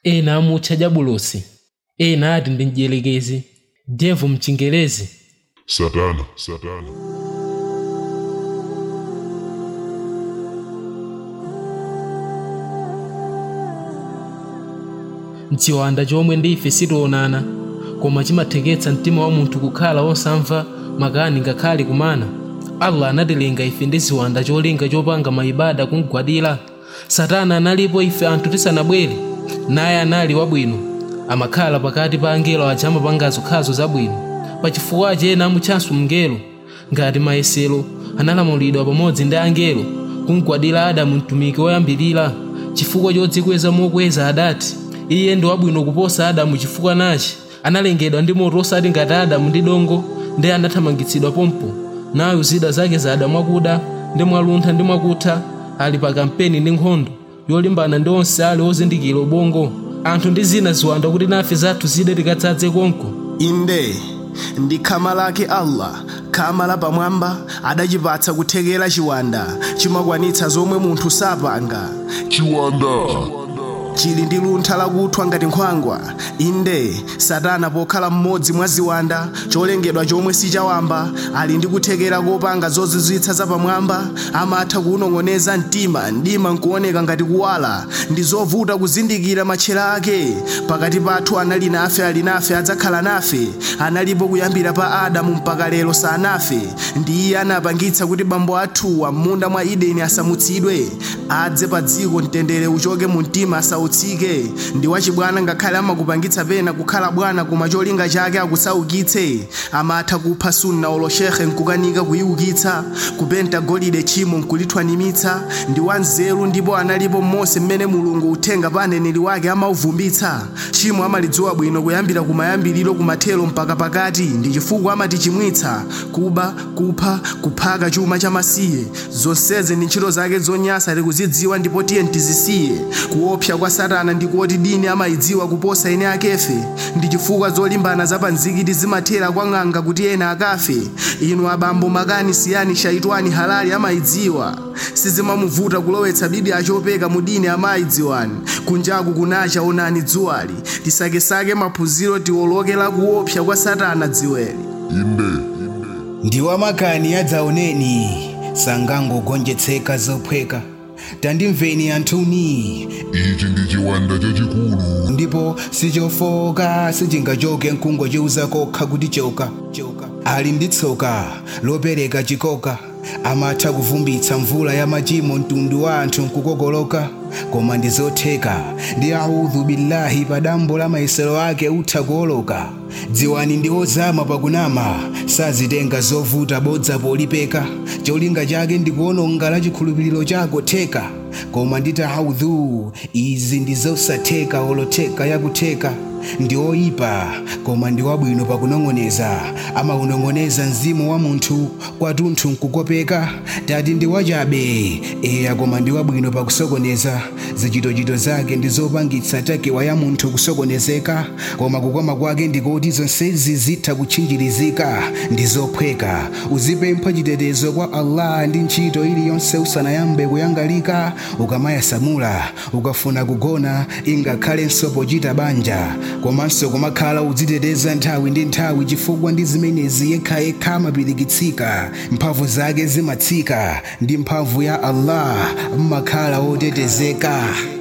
ena amutcha jabulosi ena ati ndi mdierekezi devu mchingerezi satana satana mchiwanda chomwe ndi ife sitionana koma chimatheketsa mtima wa munthu kukhala wosamva makani ngakhale kumana allah anatilenga ife ndi ziwanda cholinga chopanga maibada kumgwadira satana analipo ife anthu tisanabwere naye anali wabwino amakhala pakati pa angelo aja amapanga zokhazo zabwino pachifukwachi ena amutchanso mngelo ngati mayesero analamulidwa pamodzi ndi angelo kumgwadira adamu mtumiki woyambirira chifukwa chodzikweza mokweza adati iye ndi wabwino kuposa adamu chifukwa nachi analengedwa ndi moto osati ngati adamu ndi dongo ndi anathamangitsidwa pompo nayo zida zake za adamu akuda ndi mwaluntha ndi mwakutha ali pa kampeni ndi nkhondo yolimbana ndi onse ali ozindikira ubongo anthu ndi zina ziwanda kuti nafe zathu zide tikadzadze konko inde ndi khama lake allah khama la pamwamba adachipatsa kuthekera chiwanda chimakwanitsa zomwe munthu sapanga chiwanda chili ndi luntha lakuthwa ngati nkhwangwa inde satana pokhala mmodzi mwa ziwanda cholengedwa chomwe sichawamba ali ndi kuthekera kopanga zozizwitsa zapamwamba amatha kuwunong'oneza mtima mdima nkuoneka ngati kuwala ndi zovuta kuzindikira matchera ake pakati pathu anali nafe ali nafe adzakhala nafe analipo kuyambira pa adamu mpaka lero sanafe ndi iye anapangitsa kuti bambo athuwa m'munda mwa ideni asamutsidwe adze pa dziko mtendere uchoke mu mtima asautsike ndi wachibwana ngakhale amakupangitsa pena kukhala bwana koma cholinga chake akusaukitse amatha kupha sunna oloshehe nkukanika kuyiukitsa kupenta golide chimo nkulithwanimitsa ndi wanzeru ndipo analipo mose mmene mulungu uthenga pa aneneri wake amauvumbitsa chimo amalidziwa bwino kuyambira kumayambiriro kumathero mpaka pakati ndi chifukwa amatichimwitsa kuba kupha kuphaka chuma chamasiye zonsezi ndi ntchito zake zonyasa tikuzidziwa ndipo tiye tizisiye kuopsa kwa satana ndikuti dini amayidziwa kuposa ene akefe ndi chifukwa zolimbana zapanzikiti zimathera kwa ng'anga kuti ena akafe inu abambo makani siyani shaitwani halali amayidziwa sizimamuvuta kulowetsa bibi achopeka mu dini amayidziwani kunjaku kunacha onani dzuwali tisakesake maphunziro tiwolokera kuopsa kwa satana dziweli inde ndiwa makani adzaoneni sangangogonjetseka zophweka tandimveni anthuni ichi ndi chiwanda chachikulu ndipo sichofoka sichingachoke mkungwa chiuza kokha kuti choka ali ndi tsoka lopereka chikoka amatha kuvumbitsa mvula ya machimo mtundu wa anthu nkukokoloka koma ndi zotheka ndi audhu billahi pa dambo la mayesero ake utha kuoloka dziwani ndi ozama pakunama sazitenga zovuta bodza polipeka cholinga chake ndi kuononga la chikhulupiriro chako theka koma ndita audhu izi ndi zosatheka olotheka yakutheka ndi oyipa koma ndi wabwino pakunong'oneza amaunong'oneza mzimu wa munthu kwatunthu nkukopeka tati ndi wachabe eya koma ndi wabwino pakusokoneza zichitochito zake ndi zopangitsa takewa ya munthu kusokonezeka koma kukoma kwake ndikoti zonsezi zitha kutchinjirizika ndi zophweka uzipempha chitetezo kwa allah ndi ntchito iliyonse usanayambe kuyangalika ukamayasamula ukafuna kugona ingakhalenso pochita banja komanso kumakhala udziteteza nthawi ndi nthawi chifukwa ndi zimenezi yekhayekha amapirikitsika mphamvu zake zimatsika ndi mphamvu ya allah mmakhala otetezeka